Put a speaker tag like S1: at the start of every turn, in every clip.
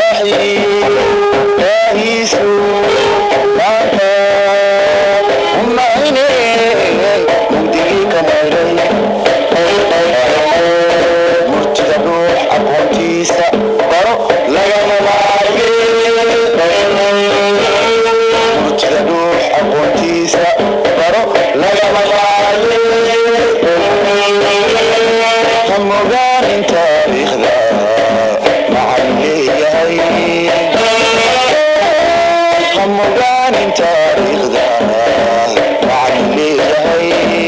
S1: murtida ruux aqoontiisa baro lagama maarme murtida ruux aqoontiisa baro lagama maarme ha mogaanin taariikhda macalin leeyahay ha mogaanin taariikhda macalin leeyahay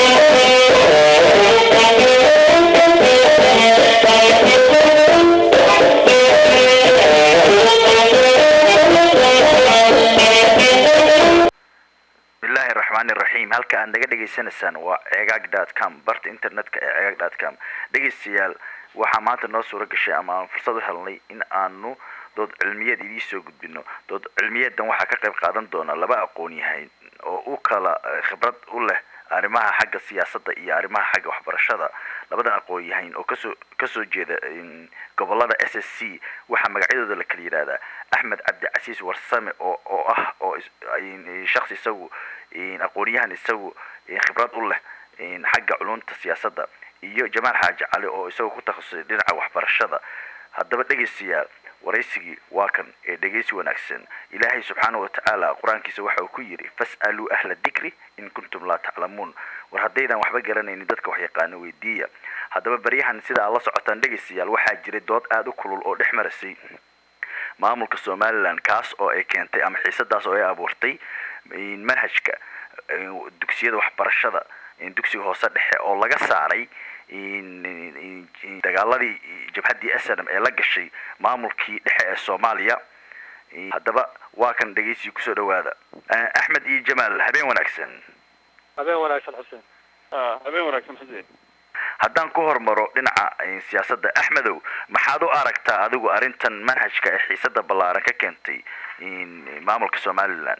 S2: bismillahi raxmaani raxiim halka aad naga dhegaysanaysaan waa cegaag dot com barta internetka ee cegaag dot com dhegaystayaal waxaa maanta noo suura gashay ama aan fursad u helnay in aanu dood cilmiyeed idiin soo gudbino dood cilmiyeedan waxaa ka qayb qaadan doona laba aqoon yahay oo u kala eh, khibrad u leh arrimaha xagga siyaasadda iyo arrimaha xagga waxbarashada labadan aqoon yahayn oo kasoo kasoo jeeda in, gobolada s s c waxaa magacyadooda la kala yidhahdaa axmed cabdicasiis warsame oo oo ah oo is- in- shakhsi isagu in, aqoonyahan isagu in, khibrad u leh in, xagga culunta siyaasadda iyo jamaal xaaji cali oo isagu ku takhasusay dhinaca waxbarashada haddaba dhegaystayaal waraysigii waa kan ee dhegaysi wanaagsan ilaahay subxaana wa tacaala qur-aankiisa waxa uu ku yidhi fas'aluu ahla dikri in kuntum laa taclamuun war haddaydan waxba garanaynin dadka wax yaqaano weydiiya haddaba baryahan sida aad la socotaan dhegaystayaal waxaa jiray dood aada u kulul oo dhex marasay maamulka somalilan kaas oo ay keentay ama xiisadaas oo ay abuurtay in manhajka in dugsiyada waxbarashada in dugsiga hoose dhexe oo laga saaray in- in- in dagaaladii jabhaddii snm ee la gashay maamulkii dhexe ee soomaaliya In- haddaba waa kan dhegeysiga kusoo dhawaada Eh, axmed iyo jamaal habeen wanaagsan
S3: habeen wanaagsan xuseen
S4: habeen wanaagsan xuseen
S2: haddaan ku hormaro dhinaca eh, siyaasadda axmedow maxaad u aragtaa adigu arrintan manhajka ee xiisada ballaaran ka keentay in maamulka somalilan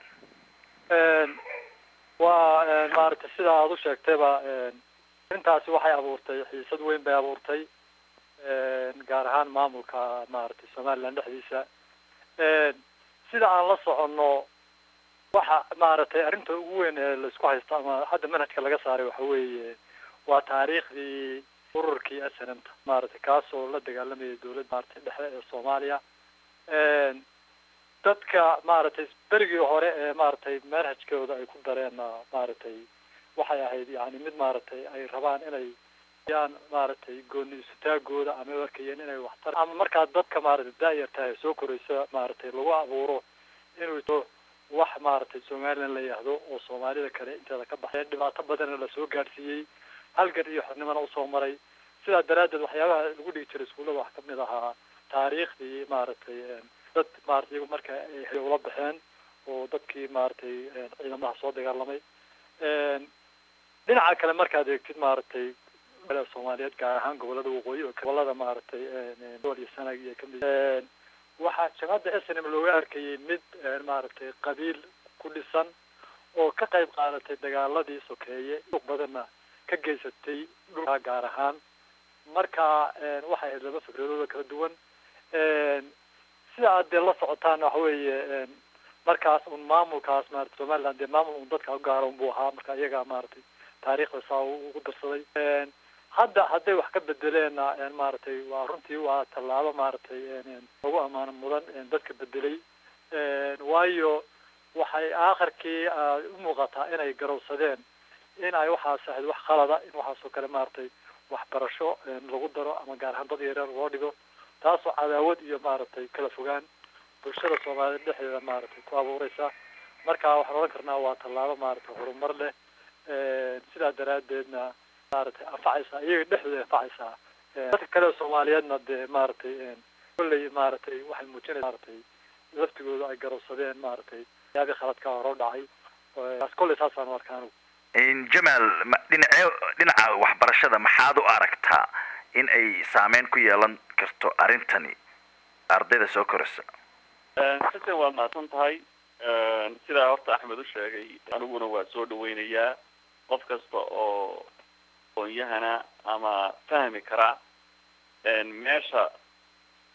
S3: waa maaragtay sida aada u sheegtayba arrintaasi waxay abuurtay xiisad weyn bay abuurtay gaar ahaan maamulka maaragtay somaliland dhexdiisa sida aan la soconno waxa maaragtay arrinta ugu weyn ee laisku haysto ama hadda manhajka laga saaray waxa weeye waa taariikhdii ururkii snmta maaragtay kaasoo la dagaalamayay dowladda maaragtay dhexe ee soomaaliya dadka maaragtay berigii hore ee maaragtay manhajkooda ay ku dareen maaragtay waxay ahayd yani mid maaragtay ay rabaan inay yaan maaragtay gooni isutaagooda ama ay arkayeen inay waxtar ama markaa dadka maaragtay daayarta ee soo koraysa maaragtay lagu abuuro inuu to wax maaragtay somaliland la yihahdo oo soomaalida kale inteeda ka baxay dhibaato badanna lasoo gaadhsiiyey halgan iyo xornimona usoo maray sidaa daraaddeed waxyaabaha lagu dhigi jiray iskuullada wax kamid ahaa taariikhdii maaragtay dad maaragtay iyagu marka ay ula baxeen oo dadkii maaragtay ciidamadaha soo dagaalamay dhinaca kale markaad eegtid maaragtay kale soomaaliyeed gaar ahaan gobolada waqooyi oo gobolada maaragtay gobol iyo sanag iyo kamid waxaa jamaacadda s n m looga arkayay mid maaragtay qabiil ku dhisan oo ka qayb qaadatay dagaaladii sokeeye dhug badanna ka geysatay dhulka gaar ahaan marka waxay ahayd laba fikradooda kala duwan sida aad dee la socotaan waxa weeye markaas un maamulkaas maarata somaliland dee maamul un dadka ugaara un buu ahaa marka iyaga maaragtay taariikhda saa ugu darsaday hadda hadday wax ka bedeleenna maaragtay waa runtii waa tallaabo maaragtay ugu amaano mudan dadka bedelay waayo waxay aakhirkii u muuqataa inay garowsadeen in ay waxaas ahayd wax khalada in waxaasoo kale maaragtay waxbarasho lagu daro ama gaar ahaan dad yaryar loo dhigo taasoo cadaawad iyo maaragtay kala fogaan bulshada soomaaliyeed dhexdeeda maaragtay ku abuureysa marka waxaan odhan karnaa waa tallaabo maaragtay horumar leh sidaa daraaddeedna maaragtay anfacaysaa iyaga dhexdooda anfacaysaa dadka kale soomaaliyeedna dee maaragtay kolley maaragtay waxay muujinaysa maaragtay laftigooda ay garowsadeen maaragtay yaabii khaladka hore u dhacay taas kolley saasaan u arkaa anigu
S2: jamaal ma- dhinace dhinaca waxbarashada maxaad u aragtaa in ay saameyn ku yeelan karto arrintani ardayda soo koraysa
S4: xuseen waad mahadsan tahay sidaa horta axmed u sheegay aniguna waa soo dhaweynayaa qof kasta oo aqoonyahana ama fahmi kara meesha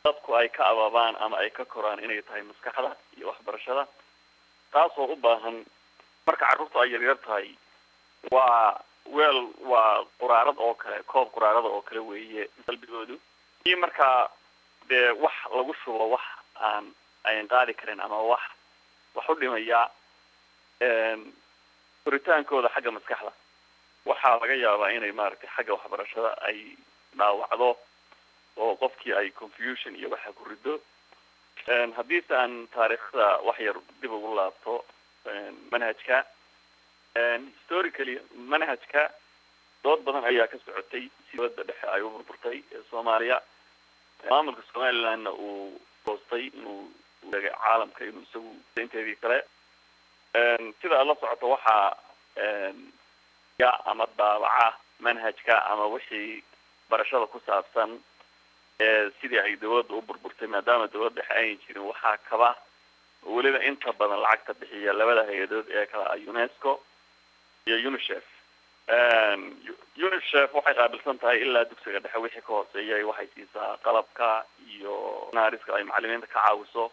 S4: dadku ay ka abaabaan ama ay ka koraan inay tahay maskaxda iyo waxbarashada taasoo u baahan marka carruurtu ay yaryar tahay waa weel waa quraarad oo kale koob quraarada oo kale weeye qalbigoodu iyo markaa dee wax lagu shubo wax aan ayn qaadi karin ama wax wax u dhimaya koritaankooda xagga maskaxda waxaa laga yaabaa inay maaragtay xagga waxbarashada ay dhaawacdo oo qofkii ay confusion iyo waxa ku rido haddiise aan taariikhda wax yar dib ugu laabto manhajka historically manhajka dood badan ayaa ka socotay si dowladda dhexe ay u burburtay ee soomaaliya maamulka somalilandna uu goostay inuu degay caalamka inuu isagu inteedii kale sida aad la socoto waxaa ya ama daabaca manhajka ama wixii barashada ku saabsan sidii ay dawladda u burburtay maadaama dawladda dhexe ayan jirin waxaa kaba weliba inta badan lacagta bixiya labada hay-adood ee kale ah unesco iyo unicef unicef waxay qaabilsan tahay ilaa dugsiga dhexe wixii ka hooseeyay waxay siisaa qalabka iyo naariska ay macalimiinta ka caawiso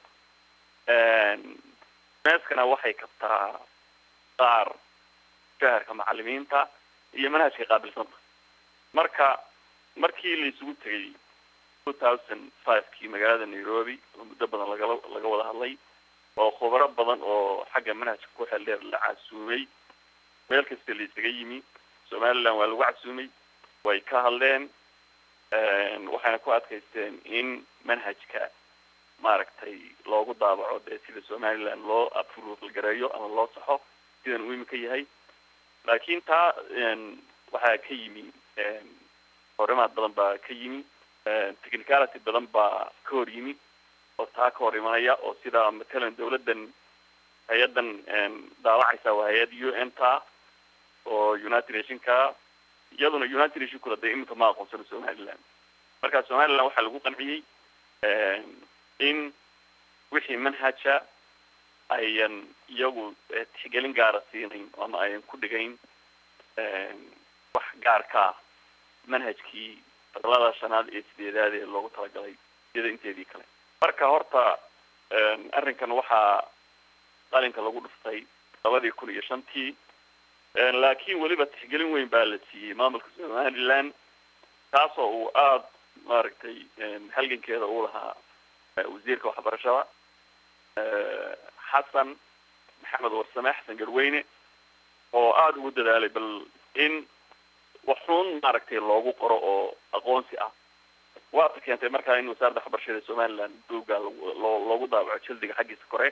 S4: unescona waxay kabtaa qaar shaharka macalimiinta iyo manhajkay qaabilsanta marka markii la isugu tegay two thousand five kii magaalada nairobi oo muddo badan lagala laga wada hadlay oo khubaro badan oo xagga manhajka ku xeel dheer la casuumay meel kasta la isaga yimi somaliland waa lagu casuumay way ka hadleen waxayna ku adkaysteen in manhajka maaragtay loogu daabaco dee sida somaliland loo approval gareeyo ama loo saxo sidan uu imika yahay laakiin taa waxaa ka yimi horimaad badan baa ka yimi technicality badan baa ka hor yimi oo taa ka hor imanaya oo sida matalan dawladdan hay-addan daawacaysa waa hay-ad u n ta oo united nationka iyaduna united nationkuna dee iminka ma aqoonsano somaliland marka somaliland waxaa lagu qanciyey in wixii manhaja ayan iyagu tixgelin gaara siinayn ama ayan ku dhigayn wax gaarka ah manhajkii fadlada shanaad ee sideedaad ee loogu talagalay sida inteedii kale marka horta arrinkan waxaa qalinka lagu dhuftay labadii kun iyo shantii laakiin weliba tixgelin weyn baa la siiyey maamulka somaliland kaasoo uu aada maaragtay halgankeeda uu lahaa wasiirka waxbarashada xasan maxamed warsame xasan garweyne oo aada ugu dadaalay bal in waxuun maaragtay loogu qoro oo aqoonsi ah waata keentay markaa in wasaaradda waxbarashada somaliland duuga loo loogu daabaco jaldiga xaggiisa kore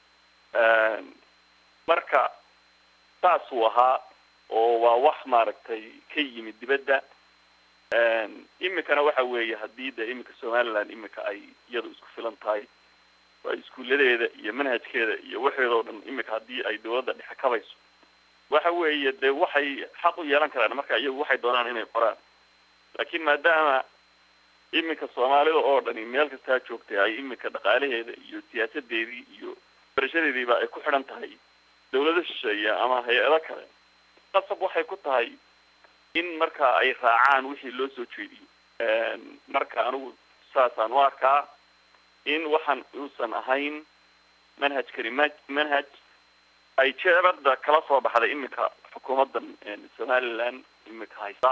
S4: marka saas uu ahaa oo waa wax maaragtay ka yimid dibadda imikana waxa weeye haddii de imika somaliland imika ay iyadu isku filan tahay waa iskuuladeeda iyo manhajkeeda iyo waxeeda oo dhan imika haddii ay dawladda dhexe kabayso waxa weeye de waxay xaq u yeelan karaan marka iyagu waxay doonaan inay qoraan laakiin maadaama iminka soomaalida oo dhani meel kastaa joogtay ay iminka dhaqaalaheeda iyo siyaasadeedii iyo barashadeediiba ay ku xidhan tahay dawlado shisheeye ama hay-ado kale qasab waxay ku tahay in marka ay raacaan wixii loo soo jeediyo marka anigu saasaan u arkaa in waxaan uusan ahayn manhajkani ma manhaj ay jeebada kala soo baxday iminka xukuumaddan somaliland iminka haysta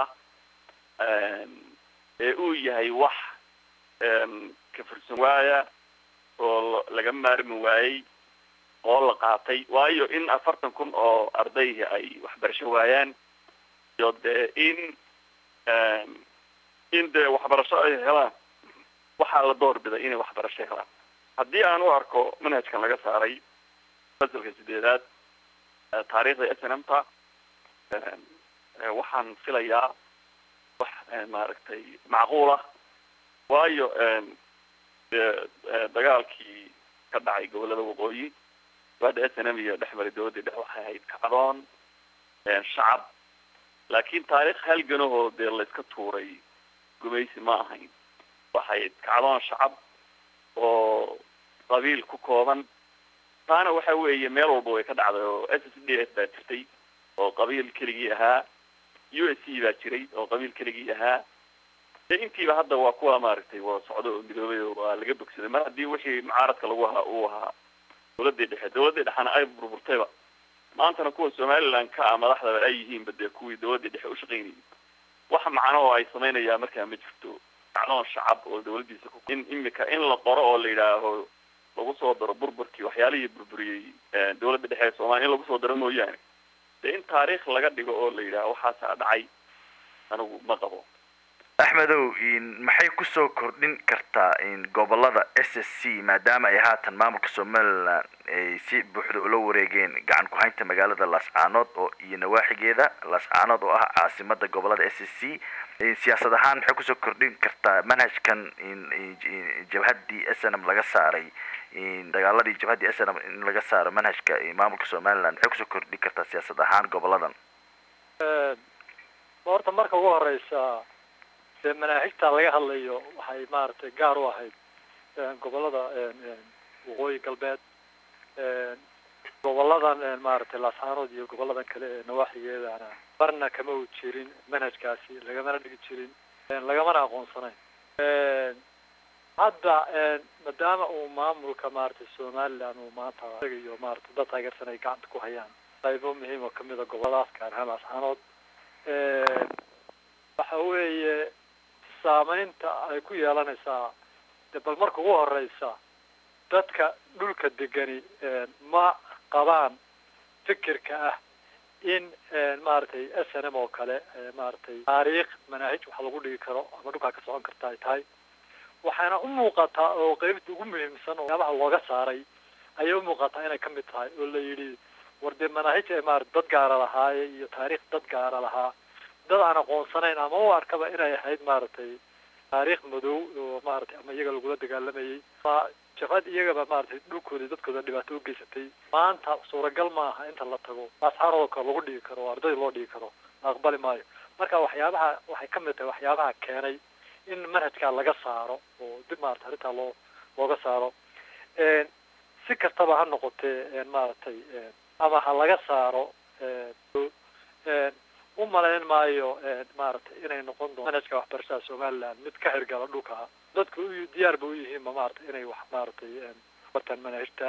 S4: ee uu yahay wax ka fursan waaya oo laga maarmi waayey oo la qaatay waayo in afartan kun oo ardayhi ay waxbarasho waayaan iyo dee in in dee waxbarasho ay helaan waxaa la door biday inay waxbarasho helaan haddii aan u arko manhajkan laga saaray fasalka sideedaad taariikhda s n m ta waxaan filayaa wax maaragtay macquul ah waayo dee dagaalkii ka dhacay gobolada waqooyi hadda s n m iyo dhexmari dawladii dhex waxay ahayd kacdoon shacab laakiin taariikh halganahoo dee layska tuuray gumaysi ma ahayn waxay kacdoon shacab oo qabiil ku kooban taana waxa weeye meel walba way ka dhacday oo s s d f baa jirtay oo qabiil keligii ahaa u s c baa jiray oo qabiil keligii ahaa dee intiiba hadda waa kuwa maaragtay waa socdo oo midoobay oo waa laga bogsaday mar haddii wixii mucaaradka lagu ahaa uu ahaa dawladdii dhexe dawladdii dhexena ay burburtayba maantana kuwa somaliland ka ah madaxdaba ay yihiinba dee kuwii dawladdii dhexe ushaqaynayay wax macno oo ay samaynayaan markaa ma jirto macnoon shacab oo dawladdiisa ku in imika in la qoro oo la yidhaaho lagu soo daro burburkii waxyaalihii burburiyey dawladda dhexe ee soomaliya in lagu soo daro mooyaane dee in taariikh laga dhigo oo la yidhaaho waxaasaa dhacay anigu ma qabo
S2: axmedow maxay kusoo kordhin kartaa gobolada s s c maadaama ay haatan maamulka somaliland ay si buuxda ula wareegeen gacan ku-haynta magaalada laascaanood oo iyo nawaaxigeeda laascaanood oo ah caasimada gobolada s s c siyaasad ahaan maxay kusoo kordhin kartaa manhajkan jabhaddii s n m laga saaray dagaaladii jabhaddii s n m in laga saaro manhajka maamulka somaliland maxay kusoo kordhin kartaa siyaasad ahaan goboladan
S3: horta marka ugu horeysa dee manaahijta laga hadlayo waxay maaragtay gaar u ahayd gobolada waqooyi galbeed goboladan maaragtay laascaanood iyo goboladan kale ee nawaaxigeedana marna kama u jirin manhajkaasi lagamana dhigi jirin lagamana aqoonsanayn hadda maadaama uu maamulka maaragtay somaliland uu maanta iyo maaragtay dad taageersan ay gacanta ku hayaan qaybo muhiim oo kamid a goboladaas gaar ahaan laascaanood waxa weeye saameynta ay ku yeelanaysaa de bal marka ugu horeysa dadka dhulka degani ma qabaan fikirka ah in maaragtay s n m oo kale maaragtay taariikh manaahij wax lagu dhigi karo ama dhulkaa ka socon karta ay tahay waxaana u muuqataa oo qeybta ugu muhiimsan oo yaabaha looga saaray ayay umuuqataa inay kamid tahay oo la yidhi war dee manaahij ee maarata dad gaara lahaaye iyo taariikh dad gaara lahaa dad aan aqoonsanayn ama u arkaba inay ahayd maaragtay taariikh madow oo maaragtay ama iyaga lagula dagaalamayay ma jabhad iyagaba maaragtay dhulkooda dadkooda dhibaato ugeysatay maanta suuragal ma aha inta la tago asxaaroo kale lagu dhigi karo oo arday loo dhigi karo la aqbali maayo marka waxyaabaha waxay kamid tahay waxyaabaha keenay in manhajkaa laga saaro oo dib maarata arrintaa loo looga saaro si kastaba ha noqotee maaragtay ama ha laga saaro u malayn maayo maaragtay inay noqon doonto manhajka waxbarashada somaliland mid ka hirgala dhulka dadku u diyaar ba u yihiinba maaragtay inay wax maaragtay bartaan manhajta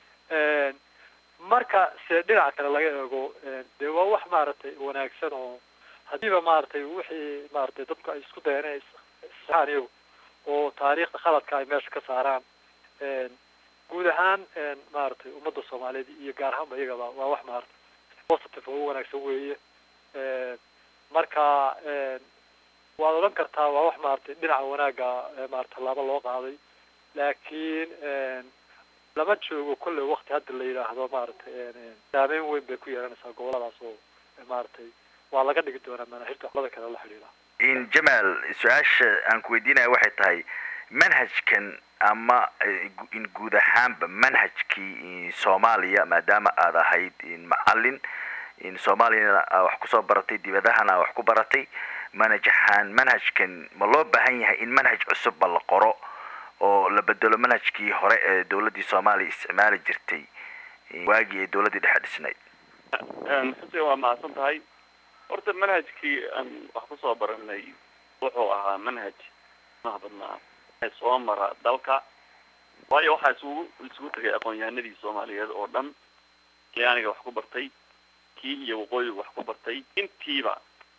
S3: marka se dhinaca kale laga eego dee waa wax maaragtay wanaagsan oo hadiiba maaragtay wixii maaragtay dadku ay isku dayeen inay isaan iyagu oo taariikhda khaladka ay meesha ka saaraan guud ahaan maaragtay ummadda soomaaliyeed iyo gaar ahaanba iyagaba waa wax maaragtay positive oo u wanaagsan weeye marka waad odhan kartaa waa wax maaragtay dhinaca wanaagga maarata tallaabo loo qaaday laakiin lama joogo kolley wakti hadda la yidhaahdo maaragtay saameyn weyn bay ku yeelanaysaa goboladaas oo maaragtay waa laga dhigi doonaa manaahirta waxlada kale la xidhiidha
S2: jamaal su-aasha aan ku weydiinaya waxay tahay manhajkan ama in guud ahaanba manhajkii soomaaliya maadaama aad ahayd macalin soomaaliyana aa wax kusoo baratay dibadahana aa wax ku baratay manhaj ahaan manhajkan ma loo baahan yahay in manhaj cusubba la qoro oo la bedelo manhajkii hore ee dawladdii soomaaliya isticmaali jirtay waagii ay dawladdii dhexe dhisnayd
S4: xuse waa mahadsan tahay horta manhajkii aan wax kusoo baranay wuxuu ahaa manhaj maha badnaa soo mara dalka waayo waxaa isugu isugu tegay aqoon-yahanadii soomaaliyeed oo dhan kii aniga wax ku bartay kii iyo waqooyiga wax ku bartay intiiba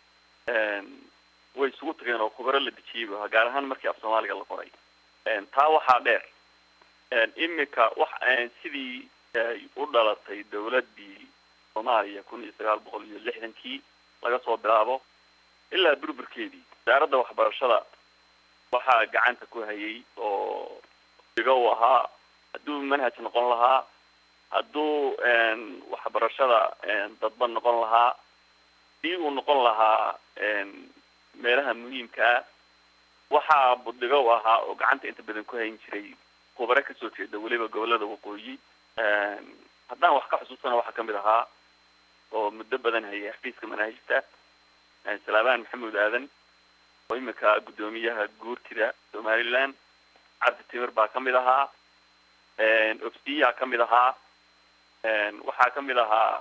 S4: way isugu tageen oo khubaro la dejiyeyba gaar ahaan markii af soomaaliga la qoray taa waxaa dheer imika wax sidii u dhalatay dawladdii soomaaliya kun iyo sagaal boqol iyo lixdankii laga soo bilaabo ilaa burburkeedii wasaaradda waxbarashada waxaa gacanta ku hayay oo diga u ahaa hadduu manhaj noqon lahaa hadduu waxbarashada dadba noqon lahaa dii uu noqon lahaa meelaha muhiimkaa waxaa budiga u ahaa oo gacanta inta badan ku hayn jiray khubare kasoo jeeda weliba gobolada waqooyi haddaan wax ka xusuustana waxaa kamid ahaa oo muddo badan hayay xafiiska manaahijta salaabaan maxamuud aadan oo imika guddoomiyaha guurtida somaliland cabdi timir baa kamid ahaa ofsiyaa kamid ahaa waxaa kamid ahaa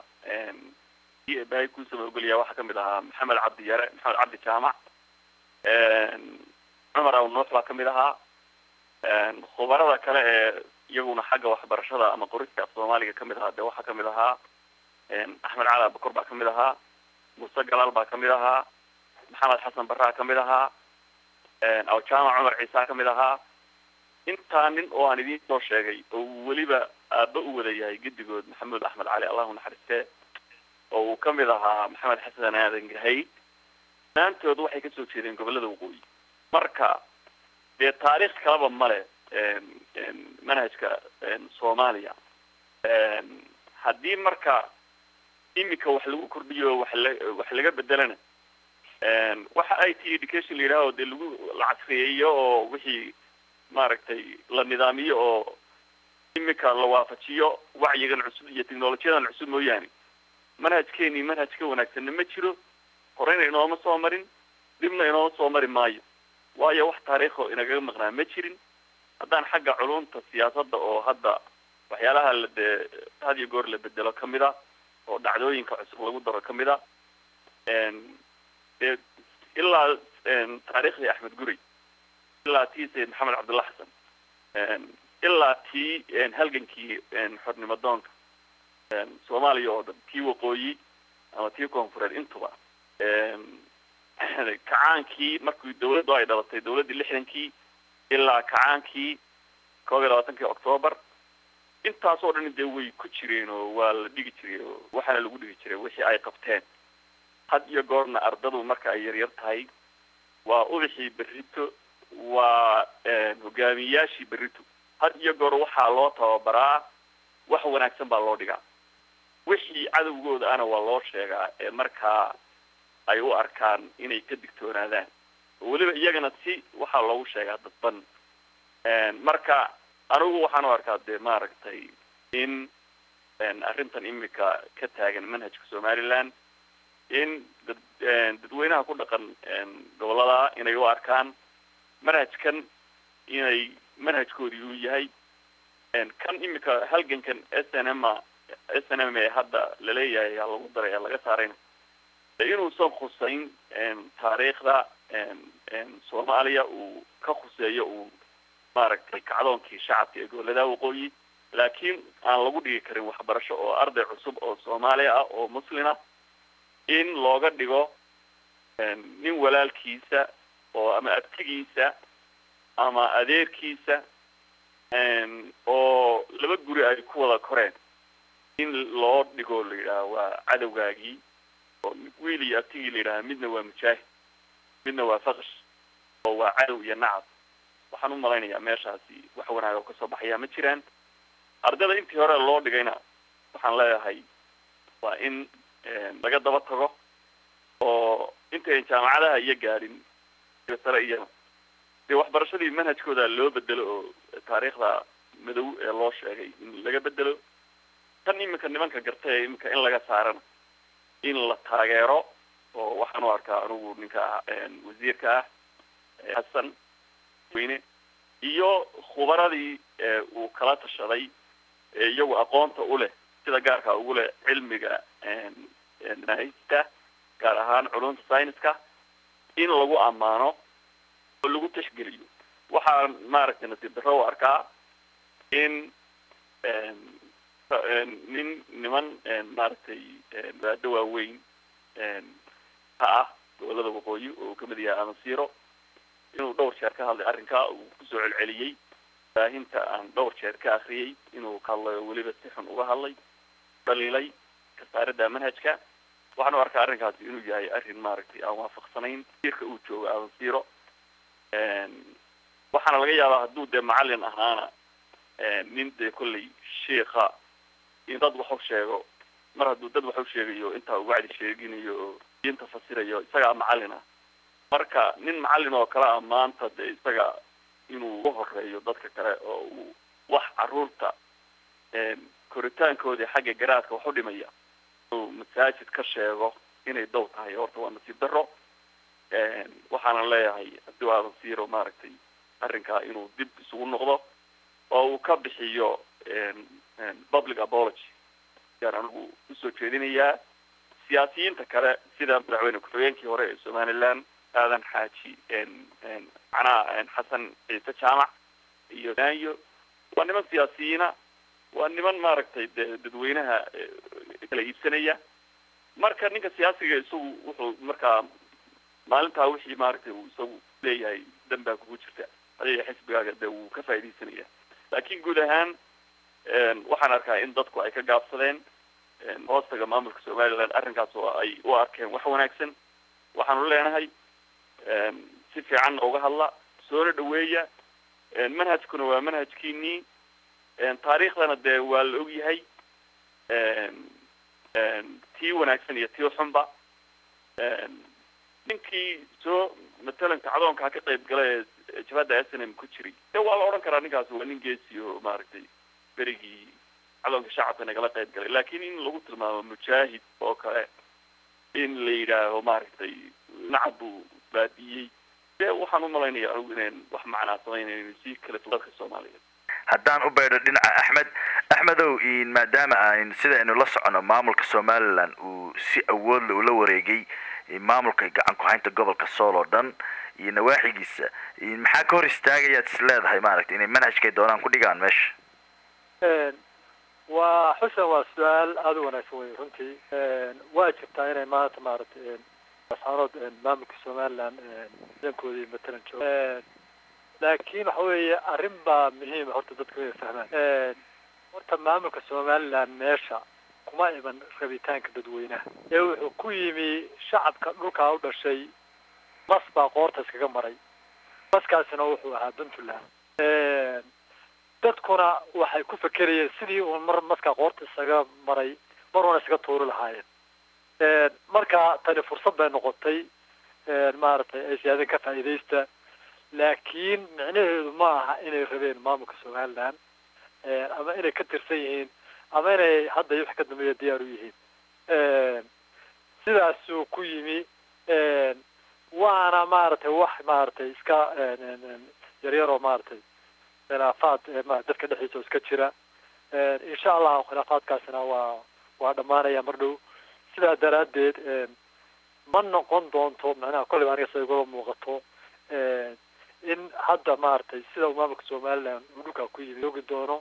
S4: bahay kuusaba ogolyaa waxaa kamid ahaa maxamed cabdi yare maxamed cabdi jaamac cumar aw nuux baa kamid ahaa khubarada kale ee iyaguna xagga waxbarashada ama qorista af soomaaliga kamid ahaa dee waxaa kamid ahaa axmed cali abakor baa kamid ahaa muuse galaal baa kamid ahaa maxamed xasan barraa kamid ahaa aw jaamac cumar ciisa kamid ahaa intaa nin oo aan idiin soo sheegay oo weliba aaba u wada yahay gedigood maxamuud axmed cali allahu naxariiste oo uu kamid ahaa maxamed xasan aadan gahay dhammaantood waxay kasoo jeedeen gobolada waqooyi marka dee taariikh kalaba male manhajka soomaaliya haddii marka imika wax lagu kordhiyo wax la wax laga bedelana waxa i t education la yidhaha o dee lagu la casriyeeyo oo wixii maaragtay la nidaamiyo oo imika la waafajiyo wacyigan cusub iyo technolojiyadan cusub mooyaane manhajkeeni manhaj ka wanaagsanna ma jiro horeyna inooma soo marin dibna inooma soo mari maayo waayo wax taariikho inagaga maqnaa ma jirin haddaan xagga culumta siyaasadda oo hadda waxyaalaha la dee had iyo goor la bedelo kamid a oo dhacdooyinka cusub lagu daro kamid a dee ilaa taariikhdii axmed guri ilaa tii sayid maxamed cabdulla xasan ilaa tii halgankii xornimo doonka soomaaliya oo dhan tii waqooyi ama tii koonfureed intuba kacaankii markii dawladdu ay dhalatay dawladdii lixdankii ilaa kacaankii koob iyo labaatankii octoobar intaas oo dhan dee way ku jireen oo waa la dhigi jiray oo waxaana lagu dhigi jiray wixii ay qabteen had iyo goorna ardadu marka ay yaryar tahay waa ubaxii berrito waa hogaamiyayaashii berrito had iyo goor waxaa loo tababaraa wax wanaagsan baa loo dhigaa wixii cadowgooda ana waa loo sheegaa ee markaa ay u arkaan inay ka digtoonaadaan oo weliba iyagana si waxaa loogu sheegaa dadban marka anigu waxaan u arkaa dee maaragtay in arrintan imika ka taagan manhajka somaliland in dad dadweynaha ku dhaqan gobolada inay u arkaan manhajkan inay manhajkoodii uu yahay kan imika halgankan s n m s n m ee hadda laleeyahay ha lagu daray laga saarayna inuusan khuseyn taariikhda soomaaliya uu ka khuseeyo uu maaragtay kacdoonkii shacabka ee gobolada waqooyi laakiin aan lagu dhigi karin waxbarasho oo arday cusub oo soomaaliya ah oo muslina in looga dhigo nin walaalkiisa oo ama abtigiisa ama adeerkiisa oo laba guri ay ku wada koreen in loo dhigo la yidhaha waa cadowgaagii oo wiil iyo abtigii la yidhaha midna waa mujaahid midna waa faqsh oo waa cadow iyo nacab waxaan u malaynayaa meeshaasi wax wanaag oo kasoo baxayaa ma jiraan ardayda intii hore loo dhigayna waxaan leeyahay waa in laga daba tago oo intayn jaamacadaha iyo gaadhin sare iyana dee waxbarashadii manhajkooda loo bedelo oo taariikhda madow ee loo sheegay in laga bedelo tan iminka nimanka garta ee iminka in laga saarana in la taageero oo waxaan u arkaa anigu ninka wasiirka ah xasan weyne iyo khubaradii uu kala tashaday ee iyagu aqoonta u leh sida gaarka ugu leh cilmiga manahista gaar ahaan culumta scienceska in lagu ammaano oo lagu tixgeliyo waxaan maaragtay nasiib darro u arkaa in nin niman maaragtay baado waaweyn ka ah gobolada waqooyi oo kamid yahay amasiro inuu dhowr jeer ka hadlay arrinkaa uu kusoo celceliyey baahinta aan dhowr jeer ka akriyay inuu ka hadlayo weliba si xun uga hadlay dhaliilay kasaaridda manhajka waxaan u arkaa arrinkaasi inuu yahay arrin maaragtay aan waafaqsanayn irka uu joogo amasiro waxaana laga yaabaa hadduu dee macalin ahaana nin dee kollay sheika in dad wax u sheego mar hadduu dad wax u sheegayo intaa uu wacdi sheeginayo oo diinta fasirayo isagaa macalin ah marka nin macalin oo kale ah maanta dee isaga inuu u horeeyo dadka kale oo uu wax caruurta koritaankoodii xagga garaadka wax u dhimaya inuu masaajid ka sheego inay dow tahay horta waa nasiib darro waxaana leeyahay haddii aadan siiro maaragtay arrinkaa inuu dib isugu noqdo oo uu ka bixiyo public apology ayaan anigu usoo jeedinayaa siyaasiyiinta kale sida madaxweyne ku-xigeenkii hore ee somaliland aadan xaaji macnaha xasan ciise jaamac iyo naayo waa niman siyaasiyiina waa niman maaragtay de dadweynaha kala iibsanaya marka ninka siyaasiga isagu wuxuu markaa maalintaa wixii maaragtay uu isagu leeyahay dan baa kugu jirta adiga xisbigaaga de wuu ka faaidaysanaya laakin guud ahaan waxaan arkaa in dadku ay ka gaabsadeen hoostaga maamulka somaliland arrinkaas oo ay u arkeen wax wanaagsan waxaanu leenahay si fiicanna uga hadla soona dhaweeya manhajkuna waa manhajkiinii taariikhdana dee waa la ogyahay tii wanaagsan iyo tii xunba ninkii soo matalan kacdoonkaa ka qayb gala ee jabhadda s n m ku jiray de waa la odhan karaa ninkaas waa nin geesi oo maaragtay berigii kacdoonka shacabka nagala qayb galay laakin in lagu tilmaamo mujaahid oo kale in la yidhaaho maaragtay nacab buu baadiyey de waxaan umalaynaya anigu inayn wax macnaa samaynayn si kale dadka soomaaliyeed
S2: haddaan u baydho dhinaca axmed axmedow maadaama aan sida aynu la socono maamulka somaliland uu si awoodla ula wareegay maamulka gacan ku-haynta gobolka sool oo dhan iyo nawaaxigiisa maxaa ka hor istaagayaad is leedahay maaragtay inay manhajkay doonaan ku dhigaan meesha
S3: waa xusen waa su-aal aada u wanaagsan wey runtii waa jirtaa inay maanta maaragtay saanood maamulka somaliland dankoodii matalan joogo laakin waxa weeye arrin baa muhiima horta dadku inay fahmaan horta maamulka somaliland meesha kuma iman rabitaanka dadweynaha ee wuxuu ku yimi shacabka dhulkaa u dhashay mas baa qoorta iskaga maray maskaasina wuxuu ahaa puntland dadkuna waxay ku fekerayeen sidii uun mar maskaa qoorta isaga maray mar una isaga tuuri lahaayeen marka tani fursad bay noqotay maaragtay ay siyaadan ka faa'iidaysta laakiin micnaheedu ma aha inay rabeen maamulka somaliland ama inay ka tirsan yihiin ama inay hadda iyo wax ka dambeeya diyaar u yihiin sidaasuu ku yimi waana maaragtay wax maaragtay iska yaryaroo maaragtay khilaafaad dadka dhexdiisa oo iska jira insha allahu khilaafaadkaasina waa waa dhamaanaya mar dhow sidaa daraaddeed ma noqon doonto macnaha kolleyba aniga sida igula muuqato in hadda maaragtay sida uu maamulka somaliland uu dhulkaa ku yimi ogi doono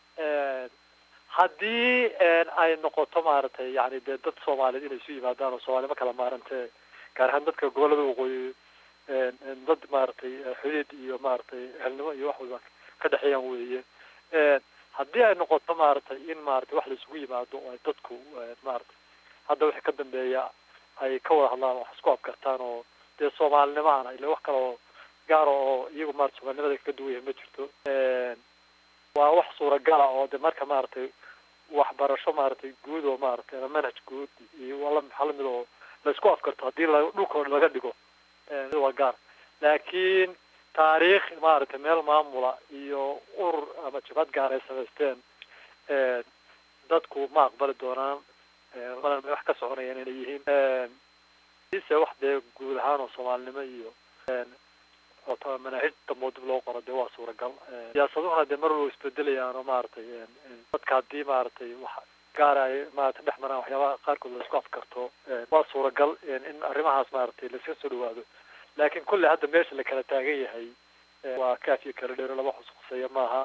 S3: haddii ay noqoto maaragtay yani dee dad soomaaliyeed inay isu yimaadaan oo soomaalima kala maarantee gaar ahaan dadka gobolada waqooyi dad maaragtay xidhiid iyo maaragtay ehelnimo iyo wax walba ka dhexeeyaan weeye haddii ay noqoto maaragtay in maaragtay wax la isugu yimaado oo ay dadku maaragtay hadda wixii ka dambeeya ay ka wada hadlaan wax isku afkartaan oo dee soomaalinimahana ila wax kale oo gaara oo iyagu maarata soomaalinimada ka duwan yahay ma jirto waa wax suuragala oo de marka maaragtay waxbarasho maaragtay guud oo maaragtay ama manhaj guud iyo wala maxaa lamid oo laisku afkarto haddii la dhulkooda laga dhigo waa gaar laakiin taariikh maaragtay meel maamula iyo urur ama jabhad gaar ay samaysteen dadku ma aqbali doonaan wax ka soconayaan inay yihiin ise wax dee guud ahaan oo soomaalinimo iyo manaahij dambo dib loo qoro dee waa suuragal siyaasaduhuna dee mar walba isbedelayaan oo maaragtay dadka haddii maaragtay wax gaara ay maaragtay dhex maraan waxyaabaha qaarkood la isku afkarto waa suuragal in arrimahaas maaragtay laiska soo dhawaado laakiin kulley hadda meesha la kala taagan yahay waa kaaf iyo kala dheero laba xusquseeya maaha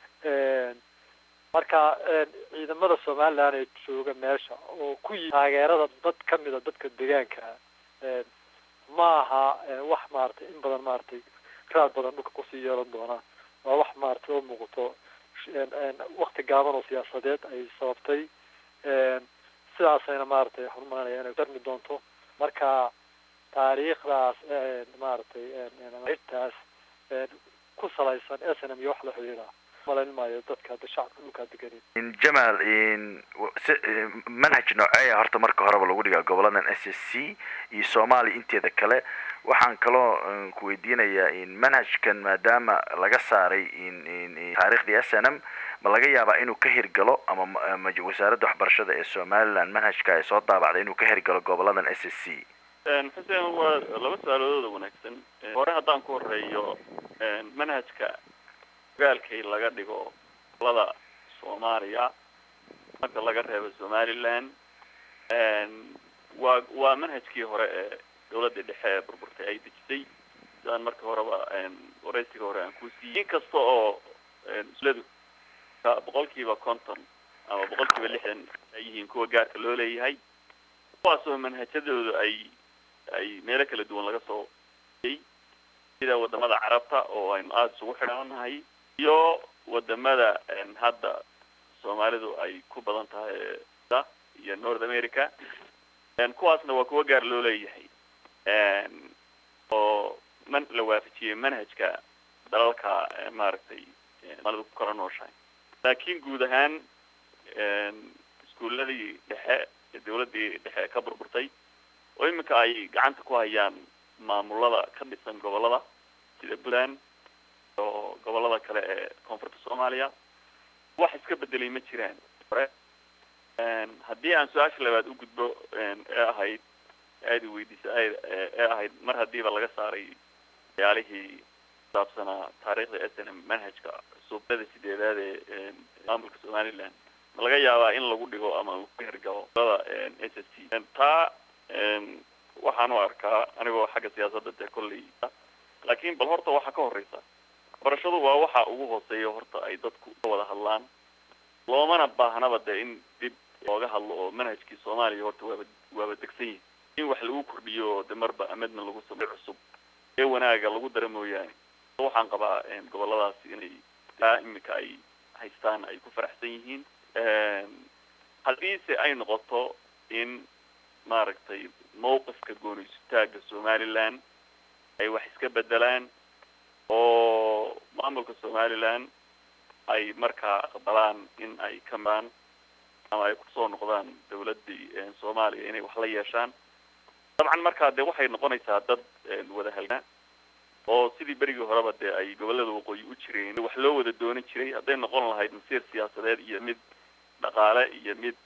S3: marka ciidamada somaliland ee jooga meesha oo ku yii taageerada dad kamida dadka deegaanka maaha wax maaragtay in badan maaragtay raad badan dhulka kusii yeelan doona waa wax maaragtay oo muuqato wakti gaaban oo siyaasadeed ay sababtay sidaasayna maaragtay xurumaanaya inay darmi doonto marka taariikhdaas maaragtay hitaas ku salaysan s n m iyo wax la xidhiidha malayn maayo dadka hadda shacabka dhulkaa deganin
S2: jamaal si manhaj nooceeya horta marka horeba lagu dhigaa goboladan s s c iyo soomaaliya inteeda kale waxaan kaloo ku weydiinayaa manhajkan maadaama laga saaray taariikhdii s n m ma laga yaabaa inuu ka hirgalo ama wasaaradda waxbarashada ee somaliland manhajka ay soo daabacday inuu ka hirgalo goboladan s s c
S4: xuseen waa laba su-aalooda wanaagsan hore haddaan ku horeeyo manhajka ogaalkay laga dhigo gobolada soomaaliya marka laga reebo somaliland waa waa manhajkii hore ee dawladda dhexe ee burburtay ay dejisay sidaan marka horeba waraysiga hore aan ku siiyey in kasta oo isladu boqol kiiba konton ama boqol kiiba lixdan ay yihiin kuwa gaarka loo leeyahay kuwaasoo manhajadooda ay ay meelo kala duwan laga soo sida wadamada carabta oo aynu aada isugu xidhannahay iyo wadamada hadda soomaalidu ay ku badan tahay iyo north america kuwaasna waa kuwa gaar loo leeyahay oo man la waafajiyey manhajka dalalka maaragtay soomaalida ku kala nooshahay laakiin guud ahaan iskuuladii dhexe ee dawladdii dhexe ka burburtay oo iminka ay gacanta ku hayaan maamulada ka dhisan gobolada sida puntland oo gobolada kale ee koonfurta soomaaliya wax iska bedelay ma jiraan hore haddii aan su-aasha labaad u gudbo ee ahayd aada weydiisa ee ahayd mar hadiiba laga saaray waxyaalihii kusaabsanaa taariikhda s n m manhajka cusubada sideedaad ee maamulka somaliland ma laga yaabaa in lagu dhigo ama uu ku hergalo da s s t taa waxaan u arkaa anigoo xagga siyaasadda dee kolley laakiin bal horta waxaa ka horeysa barashadu waa waxa ugu hooseeya horta ay dadku ka wada hadlaan loomana baahnaba dee in dib looga hadlo oo manhajkii soomaaliya horta waaba waaba degsan yihi in wax lagu kordhiyo de marba amedna lagu samay cusub ee wanaaga lagu dara mooyaane waxaan qabaa goboladaasi inay taa imika ay haystaan ay ku faraxsan yihiin haddiise ay noqoto in maaragtay mawqifka gooniysutaaga somaliland ay wax iska bedelaan oo maamulka somaliland ay markaa aqbalaan in ay ka maraan ama ay kusoo noqdaan dawladdii soomaaliya inay wax la yeeshaan dabcan markaa dee waxay noqonaysaa dad wada halgaa oo sidii berigii horeba dee ay gobollada waqooyi u jireen wax loo wada doonan jiray hadday noqon lahayd masiir siyaasadeed iyo mid dhaqaale iyo mid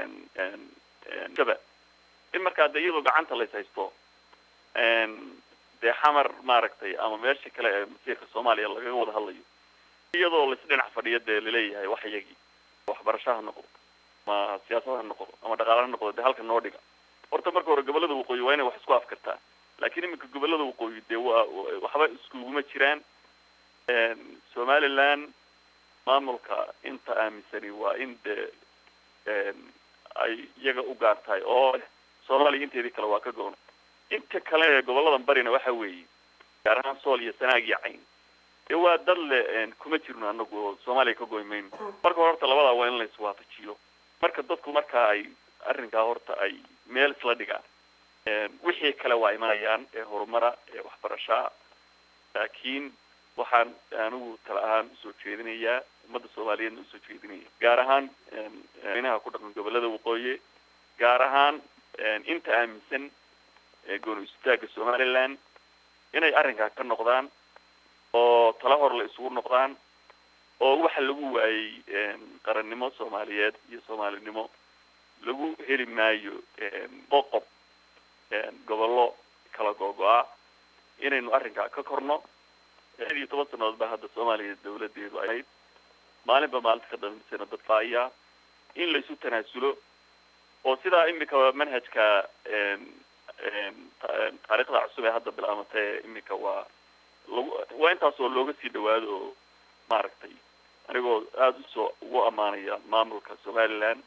S4: shaba in markaa dee iyadoo gacanta lays haysto dee xamar maaragtay ama meesha kale ee masiirka soomaaliya lagaga wada hadlayo iyadoo lais dhinac fadhiyo dee laleeyahay wax iyagii waxbarasho ha noqdo ama siyaasad ha noqdo ama dhaqaale ha noqdo dee halka noo dhiga horta marka hore gobollada waqooyi waa inay wax isku afkartaa laakiin iminka gobollada waqooyi dee waa waxba iskuguma jiraan somaliland maamulka inta aaminsani waa in dee ay iyaga u gaar tahay oo soomaaliya inteedii kale waa ka goon inta kale ee goboladan barina waxa weeye gaar ahaan sool iyo sanaag iyo cayn dee waa dad le kuma jirno anagu oo soomaaliya ka goy mayno marka hore horta labadaa waa in la iswaafajiyo marka dadku marka ay arrinkaa horta ay meel isla dhigaan wixii kale waa imanayaan ee horumara ee waxbarashaa laakiin waxaan anigu tala ahaan usoo jeedinayaa ummadda soomaaliyeedna usoo jeedinaya gaar ahaan inaha ku dhaqan gobollada waqooyi gaar ahaan inta aaminsan gooni istaaga somaliland inay arrinkaa ka noqdaan oo tala hor la isugu noqdaan oo waxa lagu waayey qarannimo soomaaliyeed iyo soomaalinimo lagu heli maayo qoqob gobollo kala googo-a inaynu arrinkaa ka korno lixd iyo toban sanadood baa hadda soomaaliya dawladeedu ahayd maalinba maalinta ka dambeysana dadka ayaa in laysu tanaasulo oo sidaa imika manhajka taariikhda cusub ee hadda bilaamatay imika waa lagu waa intaas oo looga sii dhawaado oo maaragtay anigoo aada usoo ugu amaanaya maamulka somaliland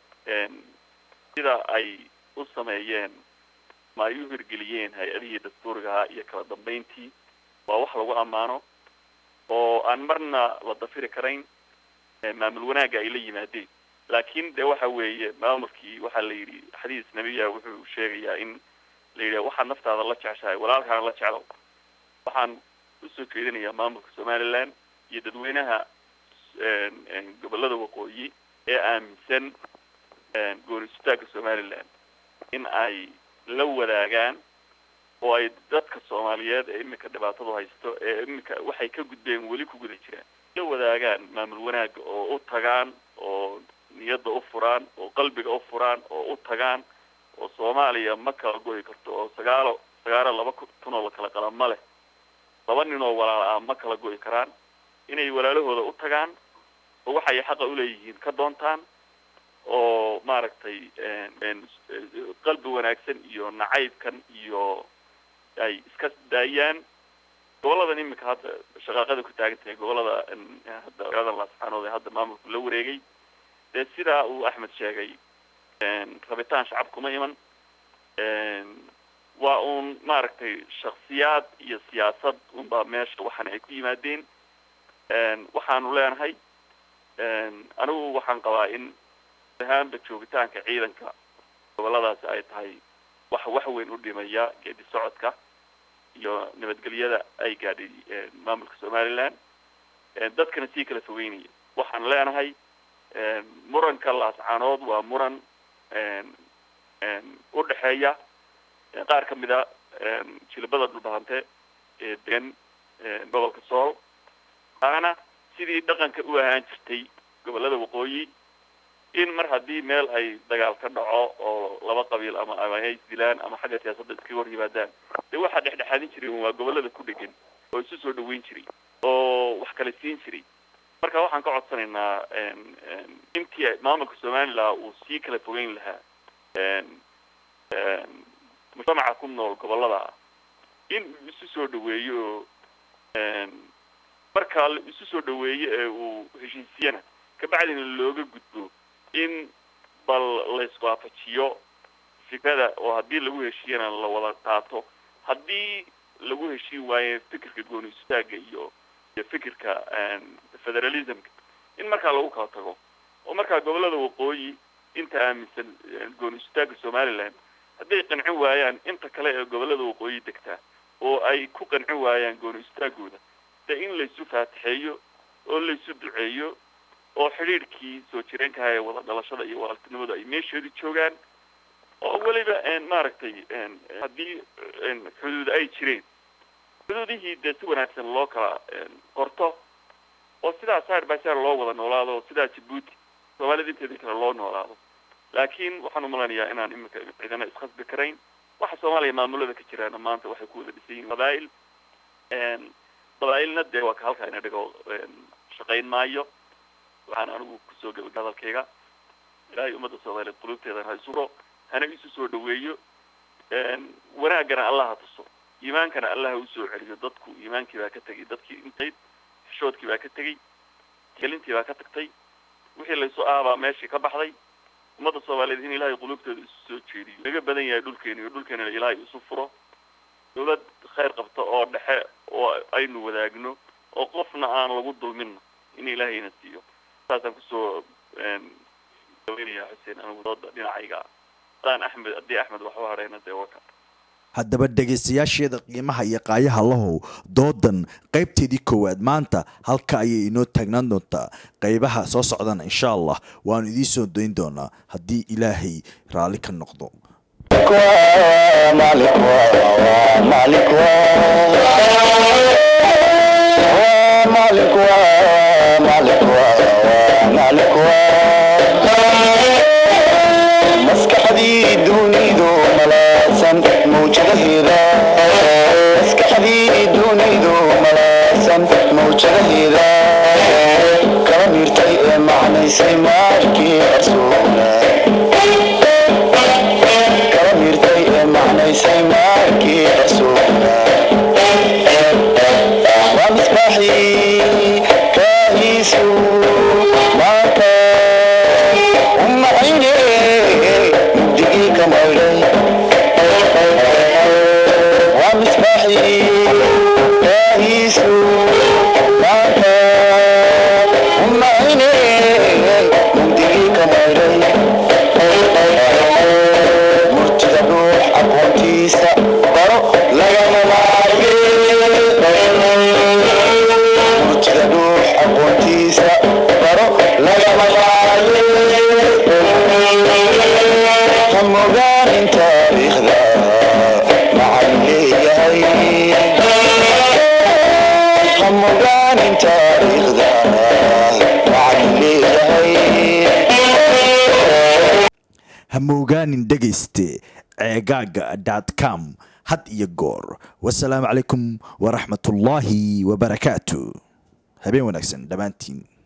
S4: sida ay u sameeyeen ma ay u hirgeliyeen hay-adihii dastuuriga ahaa iyo kala dambeyntii waa wax lagu ammaano oo aan marna la dafiri karayn maamul wanaagga ay la yimaadeen laakiin de waxa weeye maamulkii waxaa la yidhi xadiis nebiya wuxuu sheegayaa in la yidhi waxaad naftaada la jeceshahay walaalkaana la jeclo waxaan usoo jeedinayaa maamulka somaliland iyo dadweynaha gobollada waqooyi ee aaminsan goonistaagga somaliland in ay la wadaagaan oo ay dadka soomaaliyeed ee imika dhibaatadu haysto ee imika waxay ka gudbeen weli ku guda jiraan la wadaagaan maamul wanaagga oo u tagaan oo niyadda u furaan oo qalbiga u furaan oo u tagaan oo soomaaliya ma kala goyi karto oo sagaalo sagaalo laba kun oo la kala qala ma leh laba nin oo walaala ah ma kala goyi karaan inay walaalahooda u tagaan oo waxay xaqa uleeyihiin ka doontaan oo maaragtay qalbi wanaagsan iyo nacaybkan iyo ay iska daayaan goboladan imika hadda shaqaaqada ku taagan tahay gobolada hadda magaalada laascaanood ee hadda maamulku la wareegay dee sidaa uu axmed sheegay rabitaan shacab kuma iman waa uun maaragtay shaksiyaad iyo siyaasad unbaa meesha waxaana ay ku yimaadeen waxaanu leenahay anigu waxaan qabaa in ahaanba joogitaanka ciidanka goboladaasi ay tahay wax wax weyn u dhimaya geedi socodka iyo nabadgelyada ay gaadhay maamulka somaliland dadkana sii kala fogeynaya waxaan leenahay muranka laascaanood waa muran u dhexeeya qaar ka mid a jilibada dhulbahante ee degan gobolka sool taana sidii dhaqanka u ahaan jirtay gobolada waqooyi in mar haddii meel ay dagaal ka dhaco oo laba qabiil ama ama ay isdilaan ama xagga siyaasadda iskaga hor yimaadaan dee waxaa dhexdhexaadin jiray waa gobolada ku dhegan oo isu soo dhaweyn jiray oo wax kala siin jiray marka waxaan ka codsanaynaa intii maamulka somaliland uu sii kala fogeyn lahaa mujtamaca ku nool gobolada in uu isu soo dhaweeyo oo markaa la isu soo dhaweeyo ee uu heshiisiyana kabacdina looga gudbo in bal laiswaafajiyo fikrada oo haddii lagu heshiiyana la wada qaato haddii lagu heshiin waayo fikirka gooni istaaga iyo iyo fikirka federalismka in markaa lagu kala tago oo markaa gobolada waqooyi inta aaminsan gooni istaaga somaliland hadday qancin waayaan inta kale ee gobolada waqooyi degtaa oo ay ku qancin waayaan gooni istaagooda dee in laysu faatixeeyo oo laysu duceeyo oo xidhiidhkii soo jireenkaha ee wada dhalashada iyo walaaltinimadu ay meesheedu joogaan oo weliba maaragtay haddii xuduud ay jireen xuduudihii dee si wanaagsan loo kala qorto oo sidaa sar by sar loo wada noolaado oo sidaa jabuuti soomaalida inteedii kale loo noolaado laakiin waxaan umalanayaa inaan iminka ciidana iskhasbi karayn waxa soomaaliya maamulada ka jiraana maanta waxay ku wada dhisan yihiin qabaa'il qabaa'ilna dee waa ka halkaa ina dhigo shaqayn maayo waxaan anigu kusoo gabagay hadalkayga ilaahay ummadda soomaaliyeed qulubteedana ha isuro hana isu soo dhaweeyo wanaagana allah ha tuso iimaankana allah ha usoo celiyo dadku iimaankii baa ka tegay dadkii intayd xishoodkii baa ka tegey gelintii baa ka tagtay wixii laysu aabaa meeshii ka baxday ummadda soomaaliyeed in ilaahay qulubteeda isu soo jeediyo laga badan yahay dhulkeena iyo dhulkeenana ilaahay isu furo dawlad khayr qabta oo dhexe oo aynu wadaagno oo qofna aan lagu dulminno in ilaahayna siiyo saasaan kusoo daweynaya xuseen anigu dooda dhinacayga hadaan axmed haddii axmed wax u hadhayna dee waka
S5: haddaba dhegaystayaasheeda qiimaha iyo qaayaha lahow doodan qaybteedii koowaad maanta halka ayay inoo taagnaan doontaa qaybaha soo socdana insha allah waanu idiin soo dayn doonaa haddii ilaahay raalli ka noqdo
S1: مالك مالك مالك مالك مالك maskaxdii dunidu malaasan mawjadaheeda maskaxdii dunidu malaasan mawjadaheeda kala miirtay ee macnaysay maarkii qarsoona kala miirtay ee macnaysay maarkii qarsoona waa misbaaxii kaahiisu maanta umacayne mugdigii ka maydhay waa misbaaxii kaahiisu maanta umacayne mugdigii ka maydhay murtida ruux aqoontiisa baro lagama maarge murtida ruux aqoontiisa baro lagama maarge هم ogaanin taariikhda maxay leeyahay ham ogaanin taariikhda maxay leeyahay
S5: ha moogaanin dhegayste ceegaaga dot com had iyo goor wasalaamu calaykum waraxmatullaahi wabarakaatu habeen wanaagsan dhammaantiin